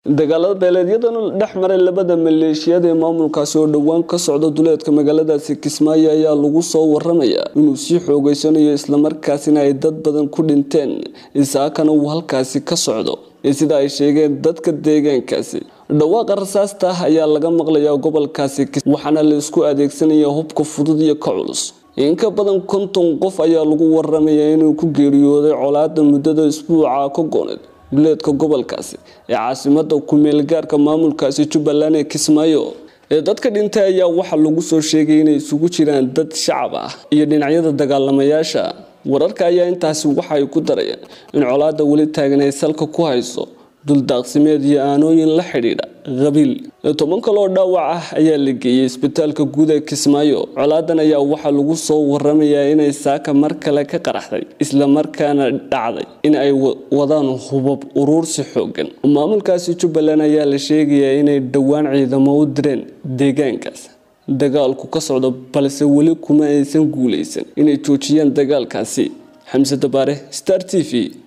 dagaalada beeleedyadan dhex maray labada maleeshiyad ee maamulkaasi oo dhowaan ka socda duleedka magaaladaasi kismaayo ayaa lagu soo waramayaa inuu sii xoogeysanayo islamarkaasina ay dad badan ku dhinteen isaakana uu halkaasi ka socdo sida ay sheegeen dadka deegaankaasi dhawaaqa rasaasta ah ayaa laga maqlayaa gobolkaasi waxaana la isku adeegsanaya hubka fudud iyo ka culus in ka badan konton qof ayaa lagu waramayaa inuu ku geeriyooday colaada muddada isbuuca ka gooneed duleedka gobolkaasi ee caasimada ku-meelgaarka maamulkaasi jubbaland ee kismaayo ee dadka dhintay ayaa waxaa lagu soo sheegay inay isugu jiraan dad shacab ah iyo dhinacyada dagaalamayaasha wararka ayaa intaasi waxa ay ku darayaan in colaada weli taagan ay salka ku hayso duldaaqsimeed iyo aanooyin la xidhiidha qabiil toban kaloo dhaawac ah ayaa la geeyey isbitaalka guud ee kismaayo colaadan ayaa waxaa lagu soo waramayaa inay saaka mar kale ka qaraxday islamarkaana dhacday in ay wadaan hubab uruursi xoogan maamulkaasi jubbaland ayaa la sheegayaa inay dhowaan ciidamo u direen deegaankaas dagaalku ka socdo balse weli kuma aysan guuleysan inay joojiyaan dagaalkaasi xamse dabaare star t v